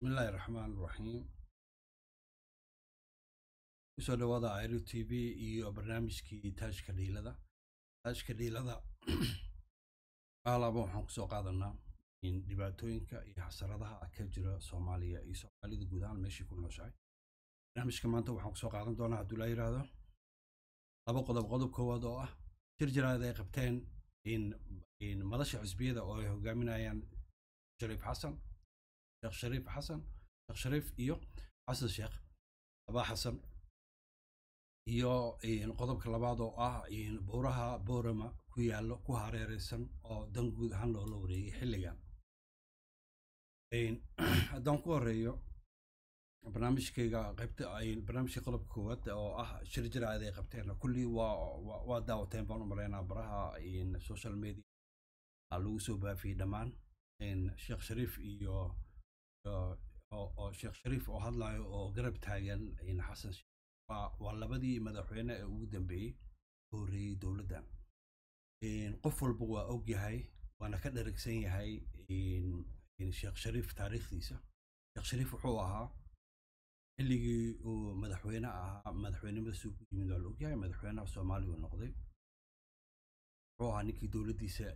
bismillaahi raxmaan raxiim kusoo dhawaada iro t v iyo barnaamijkii taajka dhiilada taajka dhiilada alaaba waxaan kusoo qaadanaa in dhibaatooyinka iyo xasaradaha ka jira soomaaliya iyo soomaalida guud ahaan meeshii ku nooshahay barnaamijka maanta waxaan kusoo qaadan doonaa hadduu laa yidhaahdo laba qodob qodob koowaad oo ah jir jiraad ay qabteen in madasha xisbiyada oo ay hogaaminayaan shariif xasan sheekh shariif xasan sheekh shariif iyo xasan sheekh abaa xasan iyo qodobka labaad oo ah buuraha boorama ku yaallo ku hareereysan oo dan guud ahaan loola wareegay xilligan haddaan ku horeeyo barnaamijkayga qaybta barnaamijka qodobka koowaad oo ah shir jiraad ay qabteen kullii waa waa daawateen baan u maleynaa baraha social media lagu soo baafiyey dhammaan sheekh shariif iyo oo sheekh shariif oo hadlayo oo garab taagan xasan waa labadii madaxweyne ee ugu dambeeyey u horreeyey dowladdan qof walba waa og yahay waana ka dharagsan yahay sheekh shariif taariikhdiisa sheekh shariif wuxuu ahaa xilligii uu madaxweyne ahaa madaxweynimadaasuu ku yimid waa la ogyahay madaxweynaha soomaaliya uu noqday wuxuu ahaa ninkii dowladdiisa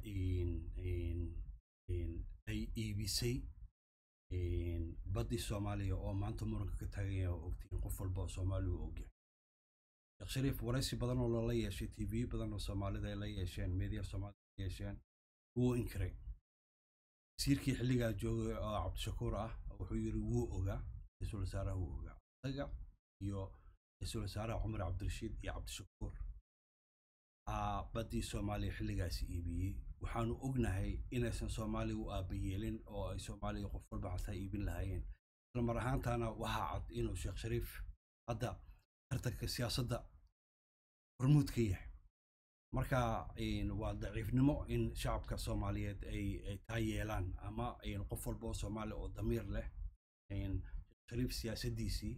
ay iibisay baddii soomaaliya oo maanta muranka ka taagan yahay oo ogtiin qof walba oo soomaaliya uu ogyahay sheekh shariif waraysi badan oo lala yeeshay t v badan oo soomaalida ay la yeesheen media soomaalida la yeesheen wuu inkiray wasiirkii xilligaa joogay oo cabdishakuur ah wuxuu yidhi wuu ogaa ra-iisul wasaaraha wuu ogaa isaga iyo ra-iisul wasaaraha cumar cabdirashiid iyo cabdishakuur baddii soomaaliya xilligaasi iibiyey waxaanu ognahay inaysan soomaaliya u aabayeelin oo ay soomaaliya qof walba xataa iibin lahaayeen isla mar ahaantaana waxaa cad inuu sheekh shariif hadda tartanka siyaasadda hormuud ka yahay marka waa daciifnimo in shacabka soomaaliyeed ay ay taa yeelaan ama qof walba oo soomaaliya oo damiir leh sheekh shariif siyaasaddiisii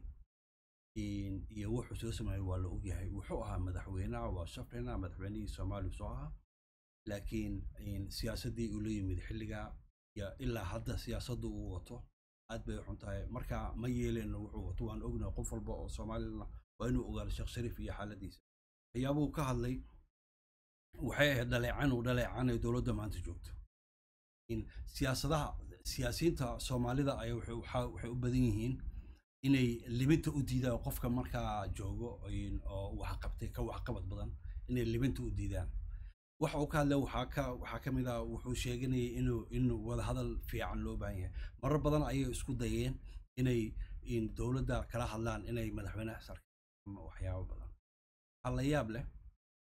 iyo wuxuu soo sameeyey waa la ogyahay wuxuu ahaa madaxweynaha waa shafrina madaxweynihii soomaaliya soo ahaa laakiin siyaasaddii uu la yimid xilligaa iyo ilaa hadda siyaasaddu uu wato aad bay xun tahay marka ma yeeleyno wuxuu wato waan ognahay qof walba oo soomaalina waa inuu ogaado sheekh shariif iyo xaaladiisa waxyaabuhu ka hadlay waxay ahayd dhaleecan uu dhaleecanay dowladda maanta joogto siyaasadaha siyaasiyiinta soomaalida ay waxay u badan yihiin inay libinta u diidaan qofka markaa joogo oo wax qabtay ka waxqabad badan inay libinta u diidaan waxa uu ka hadlay waxaa ka waxaa ka mid ah wuxuu sheeganayay inuu inuu wada hadal fiican loo baahan yahay marar badan ayay isku dayeen inay dowladda kala hadlaan inay madaxweynaha sarkaan waxyaabo badan waxaa la yaab leh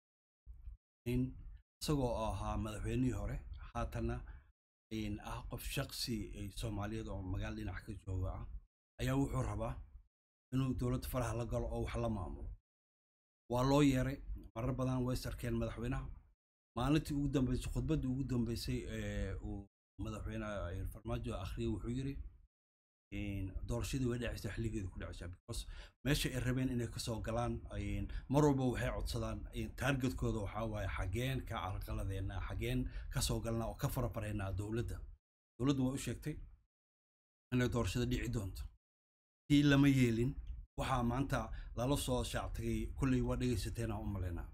in isagoo ahaa madaxweynihii hore haatana ah qof shaqsi soomaaliyeed oo magaalo dhinac ka jooga ah ayaa wuxuu rabaa inuu dowladda faraha la galo oo wax la maamulo waa loo yeeray marar badan way sarkeen madaxweynaha maalintii ugu dambeysay khudbaddii ugu dambeysay ee uu madaxweyne farmaajo akhriyay wuxuu yidhi doorashadii way dhacaysaa xilligeeda ku dhacaysaa because meesha ay rabeen inay kasoo galaan mar walba waxay codsadaan taargetkooda waxaa waaye xageen ka carqaladeena xageen kasoo galnaa oo ka farafareynaa dowladda dowladdu waa u sheegtay inay doorashada dhici doonto tii lama yeelin waxaa maanta lala soo shaactagay kulley waa dhegaysateen aan u malaynaa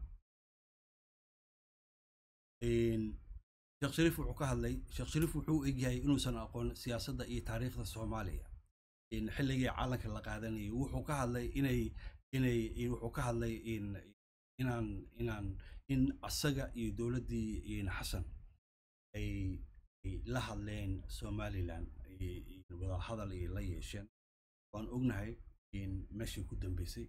sheekh shariif wuxuu ka hadlay sheekh shariif wuxuu egyahay inuusan aqoon siyaasadda iyo taariikhda soomaaliya xilligii calanka la qaadanayay wuxuu ka hadlay inay inay wuxuu ka hadlay inaan inaan in asaga iyo dowladdii xasan ay la hadleen somalilan wada hadal ay la yeesheen waan ognahay meeshii ku dambeysay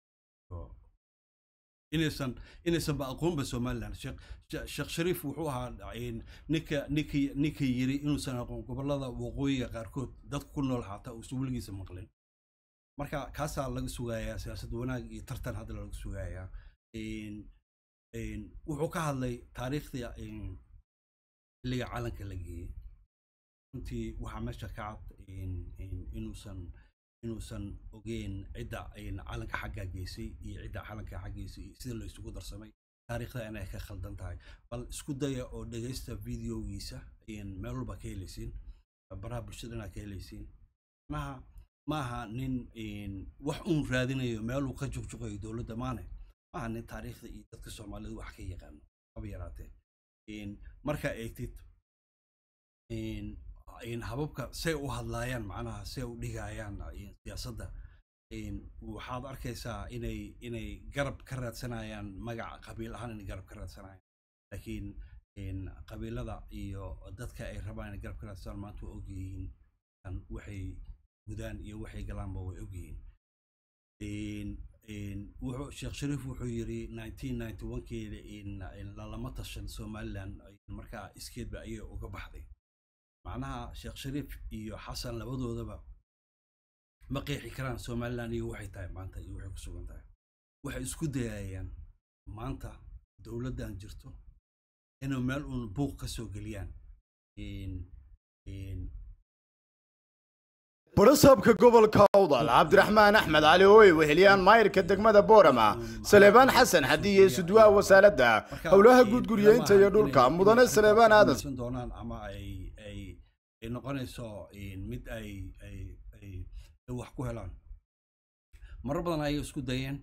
inaysan inaysan ba aqoonba somaliland sheekh shariif wuxuu ahaa ninka ninkii ninkii yiri inuusan aqoon gobollada waqooyiga qaarkood dadka ku nool xataa uusan weligiisa maqlin marka kaasaa laga sugayaa siyaasad wanaag iyo tartan hadda laga sugayaa wuxuu ka hadlay taariikhdii xilliga calanka la geeyey runtii waxaa meesha ka cad inuusan inuusan ogeyn cidda calanka xaggaa geysay iyo cidda calanka xaggeysay iyo sida la isugu darsamay taariikhda inay ka khaldan tahay bal isku daya oo dhegaysta videogiisa meel walba ka helaysiin baraha bulshada inaad ka helaysiin macnaha maaha nin wax uun raadinayo meeluu ka jugjugayo dowladda maane maaha nin taariikhda iyo dadka soomaalida wax ka yaqaano haba yaraatee markaa eegtid hababka say u hadlaayaan macnaha say u dhigayaan siyaasadda waxaad arkaysaa inay inay garab ka raadsanayaan magaca qabiil ahaan inay garab ka raadsanayaan laakiin qabiilada iyo dadka ay rabaan inay garab ka raadsadaan maanta waa ogyihiin waxay gudaan iyo waxay galaanba way ogyihiin wuxuu sheekh shariif wuxuu yiri nineteen ninety one kii lalama tashan somaliland markaa iskeedba ayay uga baxday macnaha sheekh shariif iyo xasan labadoodaba ma qeexi karaan somaliland iyo waxay tahay maanta iyo waxay ku sugan tahay waxay isku dayayaan maanta dowladdan jirto inuu meel uun buuq ka soo geliyaan barasaabka gobolka awdal cabdiraxmaan axmed cali oo ay weheliyaan maayirka degmada boorama saleebaan xasan xadiye sudwaha wasaaradda howlaha guudguryeynta iyo dhulka mudane saleebaan aadan doonaan ama ay ay ay noqonayso mid ay ay ay wax ku helaan marar badan ayay isku dayeen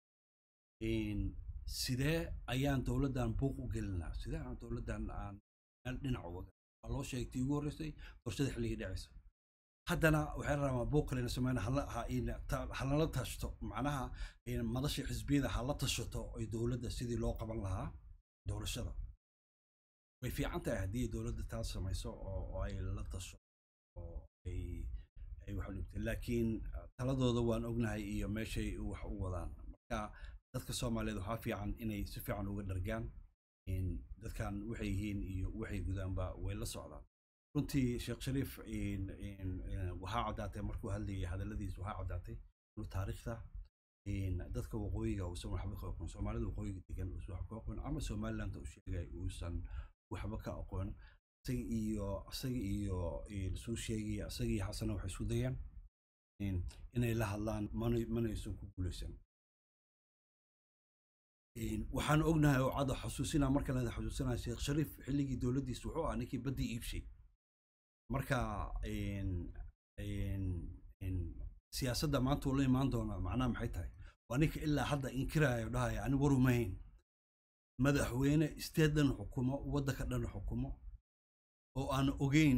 sidee ayaan dowladdan buuq u gelinaa sidee aan dowladdan aan meel dhinac uga waa loo sheegay tii ugu horreysay doorashada xilligii dhacaysa haddana waxay rabaa buuq kalena sameyn halala tashto macnaha madasha xisbiyada hala tashato ay dowladda sidii loo qaban lahaa doorashada way fiican tahay haddii dowladda taas samayso oo ay la tasho oo ay ay wax dhigtay laakiin taladooda waan ognahay iyo meeshay wax u wadaan marka dadka soomaaliyeed waxaa fiican inay si fiican uga dhargaan dadkan waxay yihiin iyo waxay gudaanba way la socdaan runtii sheekh shariif waxaa caddaatay markuu hadlayay hadalladiis waxaa caddaatay inuu taariikhda dadka waqooyiga uusan waxba ka aqoon soomaalida waqooyiga degan uusan waxba ka aqoon ama somaliland uu sheegay uusan waxba ka aqoon isaga iyo isaga iyo suu sheegaya isaga iyo xasana waxay isku dayaan inay la hadlaan mana manaysan ku guulaysan waxaan ognahay oo cadda xusuusinaa marka la xusuusinaa sheekh shariif xilligii dowladdiisa wuxuu ahaa ninkii baddii iibshay marka siyaasadda maanta uu la imaan doonaa macnaha maxay tahay waa ninka ilaa hadda inkiraayo dhahaya ani warumahayn madaxweyne isteed dhan xukumo waddanka dhan xukumo oo aan ogeyn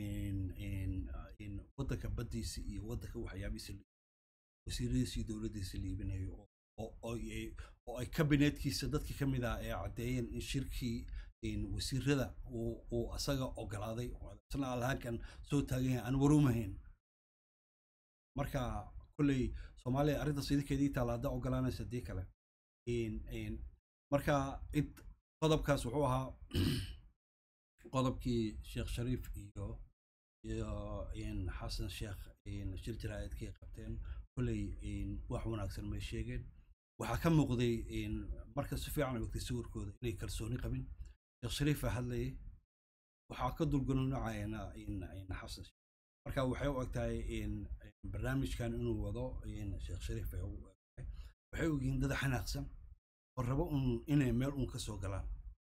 waddanka baddiisa iyo waddanka waxyaabihiisa wasiiradiisa iyo dowladdiisa liibinayo oo ay kabineetkiisa dadkii ka mid ah ee caddeeyeen in shirkii wasiirada uu asaga ogolaaday isna alhaankan soo taagan yahay aan warumahayn marka kolley soomaaliya arrintaas idinkeedii taala haddaa ogolaanaysa dii kale marka qodobkaas wuxuu ahaa qodobkii sheekh shariif iyo iyo xasan sheekh shir jaraa'idkay qabteen kolley wax wanaagsan may sheegeen waxaa ka muuqday marka si fiican ogtay sawirkooda inay kalsooni qabin sheekh shariifa hadlayay waxaa ka dulgununacayana xasan marka waxay u egtahay barnaamijkan inuu wado sheekh shariif ay u egtahay waxay ogyihiin dad xanaaqsan oo rabo un inay meel un ka soo galaan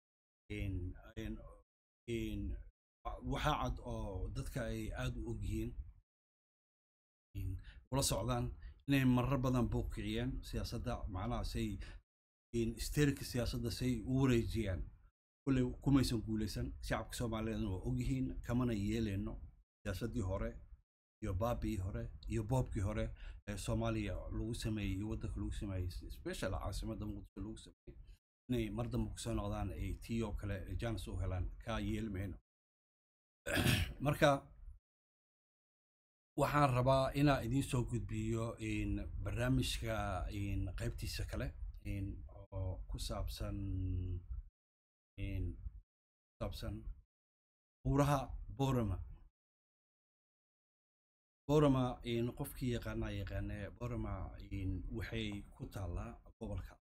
waxaa cad oo dadka ay aad u ogyihiin ula socdaan inay marar badan buuq kiciyeen siyaasadda macnaha say isteerika siyaasadda say u wareejiyaan kulley kumaysan guulaysan shacabka soomaaliyeedna waa ogyihiin kamana yeeleyno siyaasaddii hore iyo baabii hore iyo boobkii hore ee soomaaliya lagu sameeyey iyo waddanka lagu sameeyey special caasimadda muqdisho lagu sameeyey inay mar dambe kusoo noqdaan ay tii oo kale jaanis u helaan kaa yeeli mayno marka waxaan rabaa inaa idiin soo gudbiyo barnaamijka qaybtiisa kale oo ku saabsan saabsan buuraha borama borama qofkii yaqaanaa yaqaane borama waxay ku taallaa gobolka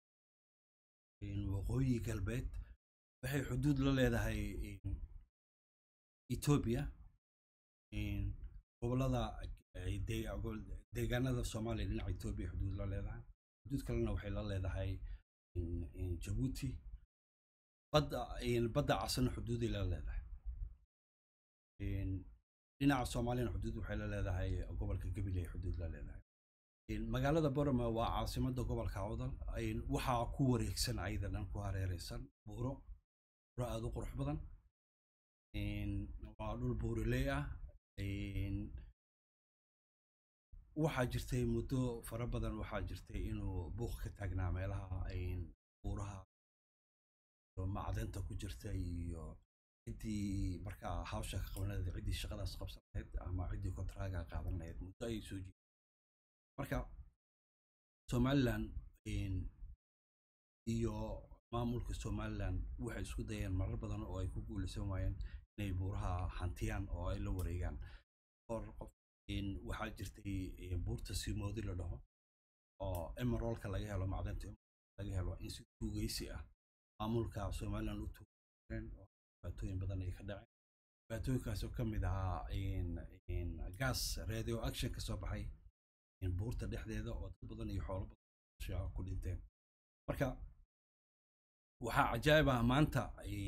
waqooyi galbeed waxay xuduud la leedahay etoobiya gobolada deegaanada soomaaliya dhinaca etoobiya xuduud la leedahay xuduud kalena waxay la leedahay jabuuti badda badda casana xuduuday la leedahay dhinaca soomaaliyana xuduud waxay la leedahay gobolka gabiley xuduud la leedahay magaalada borama waa caasimada gobolka awdal waxaa ku wareegsan ayada dhan ku hareereysan buuro buuro aada u qurux badan waa dhul buuraley ah waxaa jirtay muddo fara badan waxaa jirtay inuu buuq ka taagnaa meelaha buuraha macdanta ku jirta iyo ciddii markaa hawsha ka qaban lahayd ciddii shaqadaas qabsan lahayd ama ciddii kontraaga qaadan lahayd muddo ayay soo jiiday marka somaliland iyo maamulka somaliland waxay isku dayeen marar badan oo ay ku guulaysan waayeen inay buuraha hantiyaan oo ay la wareegaan or qof waxaa jirtay buurta simoodi la dhaho oo emerolka laga helo macdanta laga helo in si tuugeysi ah maamulka somaliland u tuugeen oo dhibaatooyin badan ay ka dhaceen dhibaatooyinkaasoo ka mid ahaa gas radio action ka soo baxay buurta dhexdeeda oo dad badan iyo xoolo badan ku dhinteen marka waxaa cajaa'ib ah maanta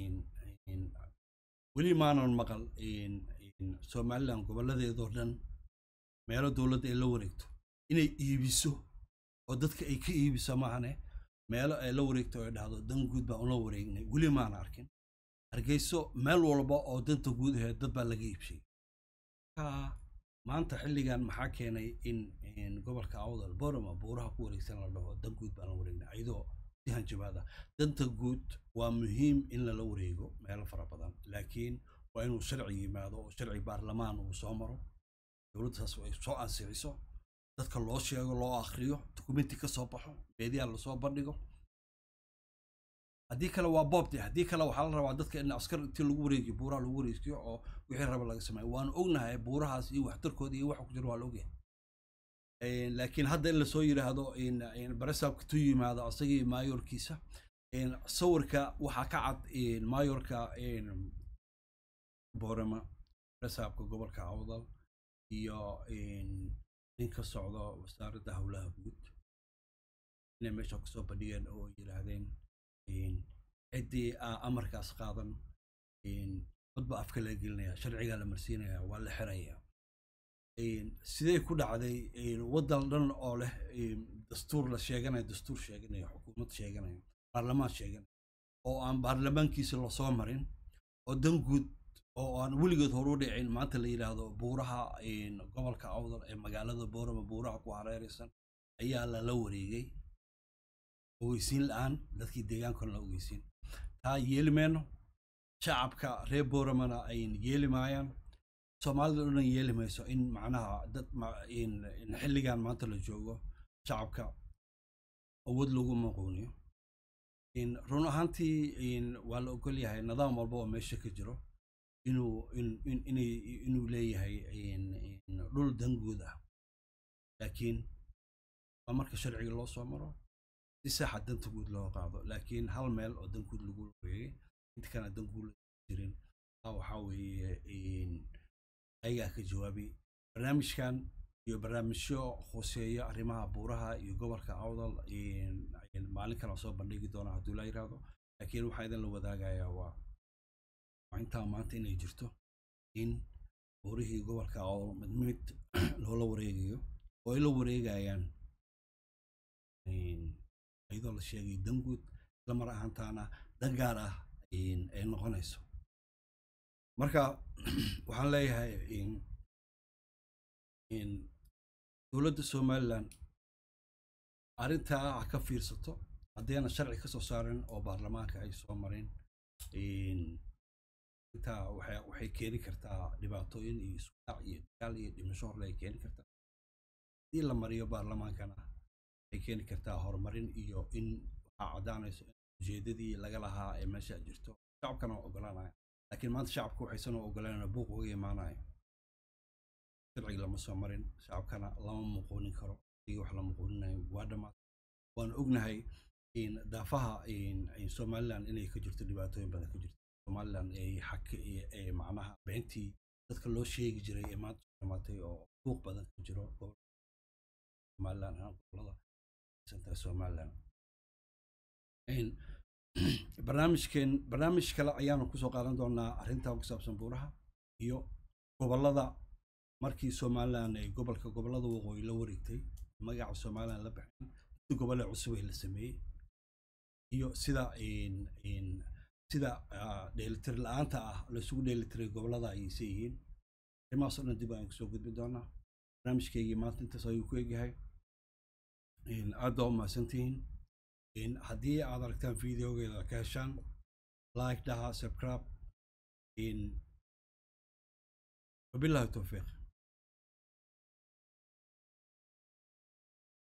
weli maanan maqal somaliland gobolladeedoo dhan meelo dowladda ay la wareegto inay iibiso oo dadka ay ka iibiso maahane meelo ay la wareegto ay dhahdo dan guud baan ula wareegnay weli maana arkin hargeyso meel walba oo danta guud aheed dad baa laga iibshay maanta xilligan maxaa keenay in gobolka awdal borama buuraha ku wareegsan la dhaho dan guud baan la wareegnay ayadoo si hanjabaada danta guud waa muhiim in lala wareego meelo fara badan laakiin waa inuu sharci yimaado oo sharci baarlamaan uu soo maro dowladdaas ay soo ansixiso dadka loo sheego loo akhriyo dokumenti ka soo baxo meediyaa lasoo bandhigo haddii kale waa boobde haddii kale waxaa la rabaa dadka in askar intii lagu wareegiyo buuraha lagu wareegiyo oo wixii raba laga sameeyo waanu ognahay buurahaas iyo waxtarkooda iyo waxa ku jira waa la ogyahay laakiin hadda in lasoo yidhaahdo baresaabka tu yimaado asagii maayorkiisa sawirka waxaa ka cad maayorka boorama baresaabka gobolka awdal iyo nin ka socdo wasaaradda howlaha guud inay meesha kusoo bandhigeen oo ay yidhaahdeen ciddii amarkaas qaadan codba afka laga gelinaya sharcigaa la marsiinaya waa la xiraya sidee ku dhacday waddan dhan oo leh dastuur la sheeganayo dastuur sheeganayo xukuumad sheeganayo baarlamaan sheeganayo oo aan baarlamaankiisa lasoo marin oo dan guud oo aan weligeed horu dhicin maanta la yidhaahdo buuraha gobolka awdal ee magaalada boorama buuraha ku hareeraysan ayaa lala wareegay ogeysiin la-aan dadkii deegaankana la ogeysiin taa yeeli mayno shacabka reer booramana ayn yeeli maayaan soomaalida o dhan yeeli mayso in macnaha dad xilligan maanta la joogo shacabka awood lagu maquuniyo run ahaantii waa la ogol yahay nidaam walba oo meesha ka jiro inuu inay inuu leeyahay dhul danguud ah laakiin waa marka sharciga loo soo maro si saxa danta guud loo qaado laakiin hal meel oo dan guud lagu wareegay inta kana dan guud jirin taa waxaa weeye ayagaa ka jawaabay barnaamijkan iyo barnaamijyo khuseeya arrimaha buuraha iyo gobolka awdal maalin kale soo bandhigi doona hadduu la yiraahdo laakiin waxaa idin la wadaagayaa waa intaa maanta inay jirto in buurihii gobolka awdal mid mid loola wareegayo oo ay la wareegayaan iyadoo la sheegay dan guud isla mar ahaantaana dan gaar ah ay noqonayso marka waxaan leeyahay dowladda somalilan arrintaa ha ka fiirsato haddayna sharci ka soo saarin oo baarlamaanka ay soo marin intaa waxay keeni kartaa dhibaatooyin iyo isudhac iyo dagaal iyo dhimasho horle ay keeni kartaa haddii la mariyo baarlamaankana waxay keeni kartaa horumarin iyo in waxaa caddaanayso in ujeedadii laga lahaa ee meesha jirto shacabkana waa ogolaanaya laakiin maanta shacabka waxaysan u ogolanayna buuq uga imaanayo sharciga lama soo marin shacabkana lama muquunin karo igi wax la muquuninayo waa dhammaad waan ognahay daafaha somaliland inay ka jirto dhibaatooyin badan ka jirto somaliland ay xak macnaha beentii dadka loo sheegi jiray ee maanta dhamaatay oo buuq badan ka jiro somaliland gobolada santa somaliland barnaamijkeen barnaamij kale ayaanu kusoo qaadan doonaa arrintaa ku saabsan buuraha iyo gobollada markii somalilan ay gobolka gobollada waqooyi la wareegtay magaca somalilan la baxeen si gobolle cusub ee la sameeyey iyo sida sida dheelitir la-aanta ah laisugu dheelitiray gobollada ayayse yihiin arrimahaasoo dhan dib ayaan kusoo gudbin doonaa barnaamijkeygii maanta intaas ayuu ku egyahay aad baa u mahadsantihiin haddii aad aragtaan videogeeda ka heshaan like dhaha subscribe wabillahi towfiiq